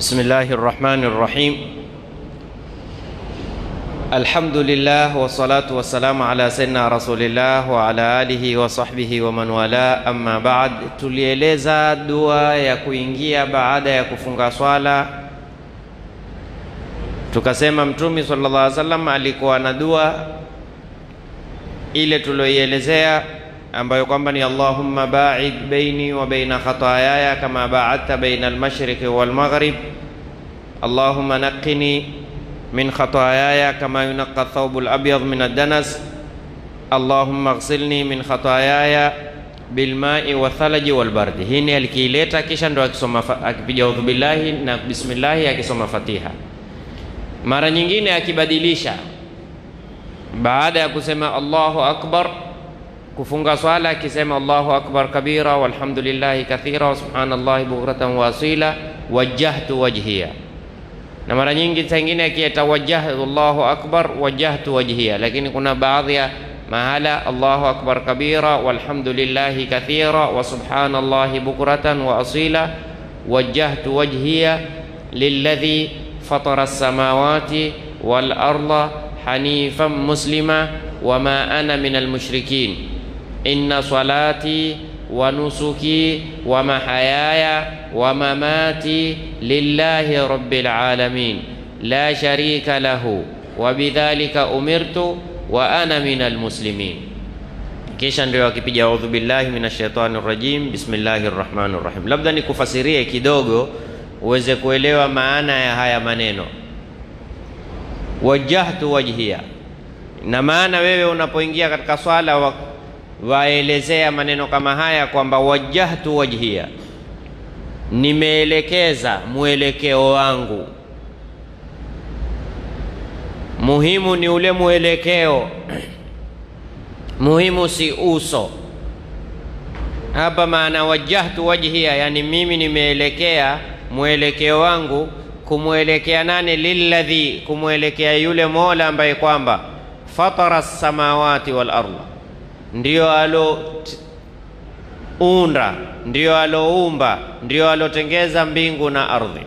بسم الله الرحمن الرحيم الحمد لله والصلاة والسلام على سيدنا رسول الله وعلى آله وصحبه ومن والاه أما بعد tulieleza dua ya kuingia baada ya kufunga swala tukasema mtume sallallahu alaihi wasallam alikuwa na dua ile tulioielezea ambayo kwamba ni Allahumma ba'id baini wa baina khataayaya kama ba'adta baina al-mashriqi wal maghrib Allahumma naqqini min khataayaya kama yunaqqa ath-thawbu al-abyad min ad-danas Allahumma ighsilni min khataayaya bilma'i wa thalaji wal bardi. Hii ni alikiileta kisha ndo akisoma akipiga udhu billahi na bismillahi akisoma Fatiha. Mara nyingine akibadilisha baada ya kusema Allahu akbar kufunga swala akisema Allahu akbar kabira walhamdulillahi kathira wa subhanallahi bukratan wa asila wajjahtu wajhiya. Na mara nyingi zingine akieta wajjahtu Allahu akbar wajjahtu wajhiya, lakini kuna baadhi ya mahala Allahu akbar kabira walhamdulillahi kathira wa subhanallahi bukratan wa asila wajjahtu wajhiya lilladhi fatara as-samawati wal arda hanifan muslima wama ana minal mushrikin inna salati wa nusuki wa mahayaya wa mamati lillahi rabbil alamin la sharika lahu wa bidhalika umirtu wa ana minal muslimin. Kisha ndio akipiga audhu billahi minash shaitani rajim bismillahir rahmanir rahim. Labda nikufasirie kidogo uweze kuelewa maana ya haya maneno wajjahtu wajhiya na maana wewe unapoingia katika swala wa, waelezea maneno kama haya kwamba wajjahtu wajhiya, nimeelekeza mwelekeo wangu. Muhimu ni ule mwelekeo, muhimu si uso. Hapa maana wajjahtu wajhiya, yani mimi nimeelekea mwelekeo wangu kumwelekea nani? Lilladhi, kumwelekea yule Mola ambaye kwamba fatara samawati wal ardha, ndio alounda, ndio aloumba, ndio alotengeza mbingu na ardhi.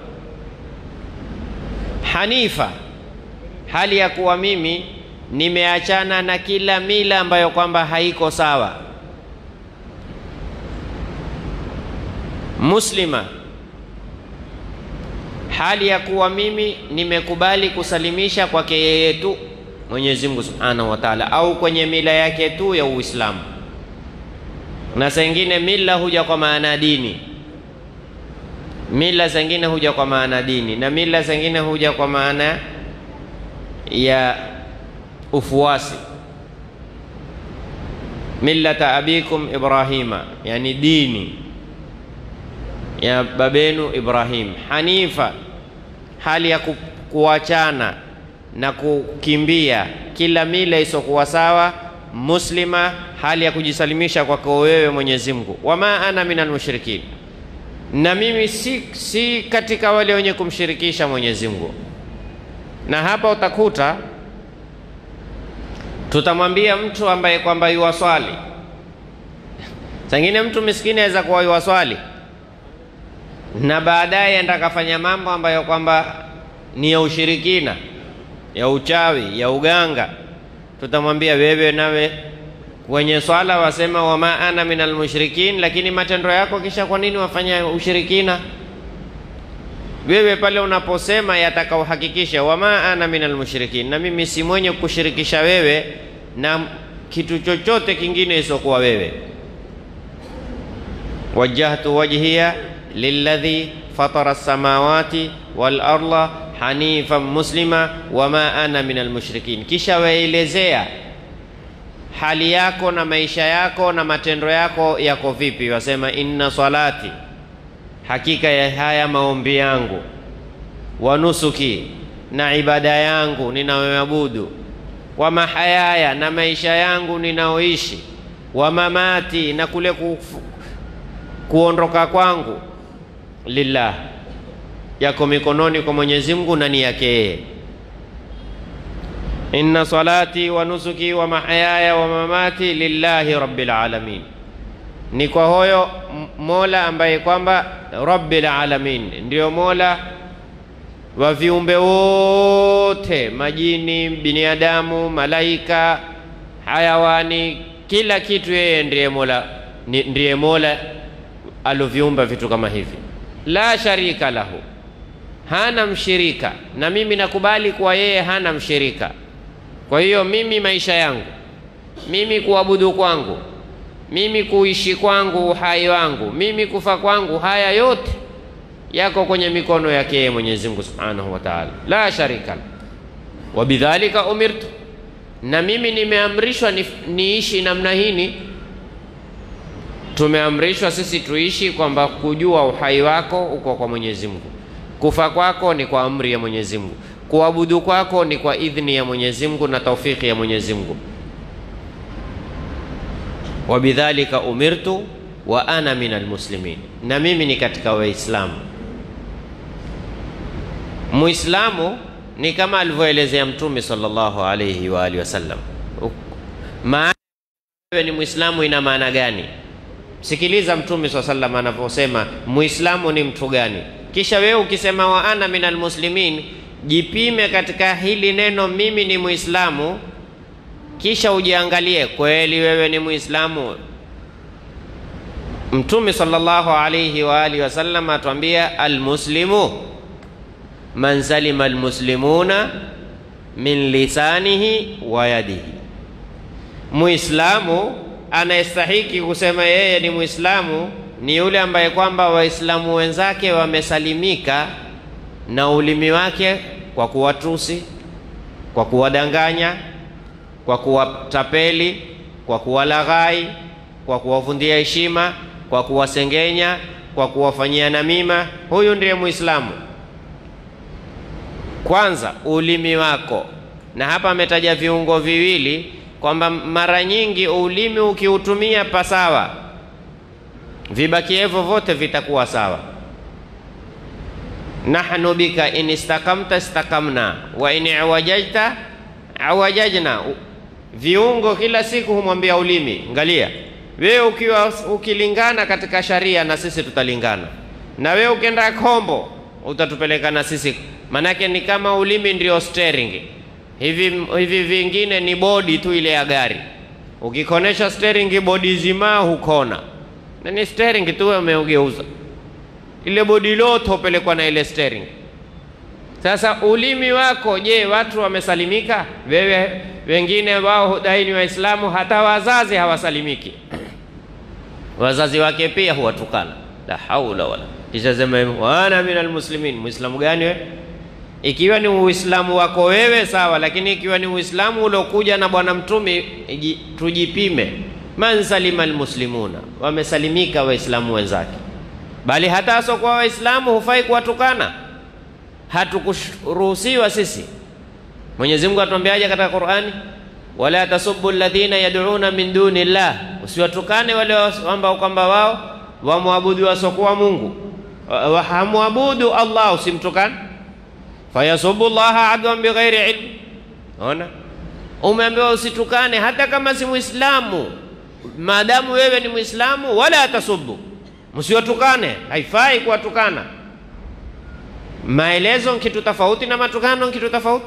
Hanifa, hali ya kuwa mimi nimeachana na kila mila ambayo kwamba haiko sawa. Muslima, hali ya kuwa mimi nimekubali kusalimisha kwake yeye tu Mwenyezi Mungu Subhanahu wa Ta'ala, au kwenye mila yake tu ya Uislamu. Na zingine mila huja kwa maana dini, mila zingine huja kwa maana dini, na mila zingine huja kwa maana ya ufuasi. Millata abikum Ibrahima, yani dini ya babenu Ibrahim. Hanifa, hali ya ku, kuachana na kukimbia kila mila isokuwa sawa. Muslima, hali ya kujisalimisha kwako wewe Mwenyezi Mungu. Wama ana minal mushrikin, na mimi si, si katika wale wenye kumshirikisha Mwenyezi Mungu. Na hapa utakuta tutamwambia mtu ambaye kwamba yuwaswali, sangine mtu miskini aweza kuwa yuwaswali na baadaye enda kafanya mambo ambayo kwamba ni ya ushirikina ya uchawi ya uganga, tutamwambia wewe nawe kwenye swala wasema wama ana minal mushrikin, lakini matendo yako kisha kwa nini wafanya ushirikina? Wewe pale unaposema yataka uhakikishe wama ana minal mushrikin, na mimi si mwenye kushirikisha wewe na kitu chochote kingine isokuwa wewe. wajjahtu wajhiya lilladhi fatara as-samawati wal arda hanifan muslima wama ana minal mushrikin. Kisha waelezea hali yako na maisha yako na matendo yako yako vipi. Wasema inna salati, hakika ya haya maombi yangu, wa nusuki, na ibada yangu ninayoabudu, wa mahayaya, na maisha yangu ninaoishi, wa mamati, na kule ku, kuondoka kwangu lillah yako mikononi kwa Mwenyezi Mungu na ni yake yeye. Inna salati wa nusuki wa mahayaya wa mamati lillahi rabbil alamin, ni kwa hoyo Mola ambaye kwamba rabbil alamin, ndiyo Mola wa viumbe wote, majini, binadamu, malaika, hayawani, kila kitu, yeye ndiye mola, ndiye mola aloviumba vitu kama hivi. La sharika lahu, hana mshirika, na mimi nakubali kuwa yeye hana mshirika. Kwa hiyo mimi maisha yangu, mimi kuabudu kwangu, mimi kuishi kwangu, uhai wangu, mimi kufa kwangu, haya yote yako kwenye mikono yake yeye Mwenyezi Mungu Subhanahu wa Ta'ala, la sharika wa bidhalika umirtu, na mimi nimeamrishwa ni, niishi namna hini. Tumeamrishwa sisi tuishi kwamba kujua uhai wako uko kwa Mwenyezi Mungu, kufa kwako ni kwa amri ya Mwenyezi Mungu, kuabudu kwako ni kwa idhni ya Mwenyezi Mungu na taufiki ya Mwenyezi Mungu. wa bidhalika umirtu wa ana min almuslimin, na mimi ni katika Waislamu. Muislamu ni kama alivyoelezea Mtume sallallahu alayhi wa alihi wasallam. Maana wewe ni Muislamu ina maana gani? Sikiliza Mtume swalla sallam anavyosema Muislamu ni mtu gani, kisha wewe ukisema wa ana min almuslimin, jipime katika hili neno mimi ni Muislamu, kisha ujiangalie kweli wewe ni Muislamu. Mtume sallallahu alayhi wa alihi wasallam atuambia almuslimu man salima almuslimuna min lisanihi wa yadihi, Muislamu anayestahiki kusema yeye ni Muislamu ni yule ambaye kwamba Waislamu wenzake wamesalimika na ulimi wake kwa kuwatusi, kwa kuwadanganya, kwa kuwatapeli, kwa kuwalaghai, kwa kuwavundia heshima, kwa kuwasengenya, kwa kuwafanyia namima. Huyu ndiye Muislamu. Kwanza ulimi wako, na hapa ametaja viungo viwili kwamba mara nyingi ulimi ukiutumia pasawa, vibakievo vyote vitakuwa sawa. nahnu bika in istakamta istakamna wa in awajajta awajajna. Viungo kila siku humwambia ulimi, angalia wewe ukiwa ukilingana katika sharia na sisi tutalingana, na wewe ukienda kombo utatupeleka na sisi Manake ni kama ulimi ndio steering. Hivi hivi vingine ni bodi tu ile ya gari. Ukikonesha steering, bodi zima hukona, na ni steering tu umeugeuza, ile bodi lote hupelekwa na ile steering. Sasa ulimi wako, je, watu wamesalimika? Wewe wengine wao hudai ni Waislamu, hata wazazi hawasalimiki. Wazazi wake pia huwatukana, la haula wala kisha sema wana minal muslimin. Muislamu gani wewe? Ikiwa ni Uislamu wako wewe sawa, lakini ikiwa ni Uislamu uliokuja na Bwana Mtume, tujipime. Man salima almuslimuna, wamesalimika Waislamu wenzake, bali hata asokuwa Waislamu hufai kuwatukana, hatukuruhusiwa sisi. Mwenyezi Mungu atuambiaje katika Qur'ani? wala tasubbu alladhina yad'una min duni llah, usiwatukane wale ambao kwamba wao wamwabudu wasokuwa Mungu, hamwabudu Allah, usimtukane fayasubu llaha adwan bighairi ilm. Ona, umeambiwa usitukane hata kama si Muislamu, maadamu wewe ni Muislamu. Wala tasubu, msiwatukane, haifai kuwatukana. Maelezo kitu tofauti na matukano kitu tofauti.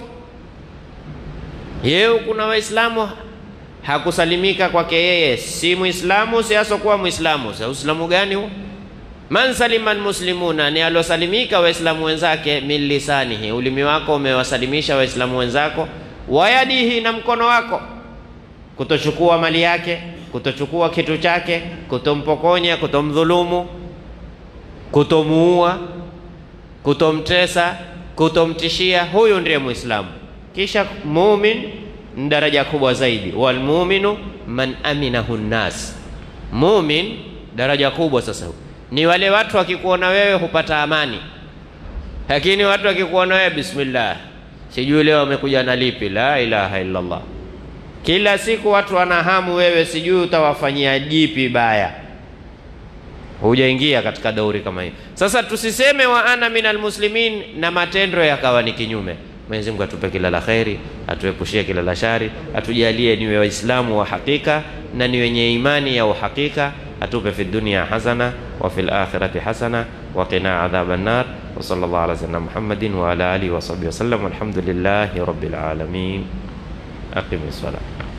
Yeye kuna Waislamu hakusalimika kwake yeye, si Muislamu, si asokuwa Muislamu. Sa Uislamu gani huo? Man salima almuslimuna, ni alosalimika waislamu wenzake, min lisanihi, ulimi wako umewasalimisha waislamu wenzako, wayadihi, na mkono wako, kutochukua mali yake, kutochukua kitu chake, kutompokonya, kutomdhulumu, kutomuua, kutomtesa, kutomtishia. Huyu ndiye Muislamu. Kisha mumin ni daraja kubwa zaidi, walmuminu man aminahu nnas. Mumin daraja kubwa sasa ni wale watu wakikuona wewe hupata amani, lakini watu wakikuona wewe, bismillah, sijui leo wamekuja na lipi. La ilaha illa Allah. Kila siku watu wanahamu wewe, sijui utawafanyia jipi baya. Hujaingia katika dauri kama hiyo. Sasa tusiseme wa ana minal muslimin na matendo yakawa ni kinyume. Mwenyezi Mungu atupe kila la kheri, atuepushie kila la shari, atujalie niwe Waislamu wa hakika na ni wenye imani ya uhakika atupe fi dunya hasana wa fil akhirati hasana wa qina adhaban nar wa sallallahu ala sayyidina Muhammadin wa ala alihi wa sahbihi wasallam walhamdulillahi rabbil alamin. Aqimis salat.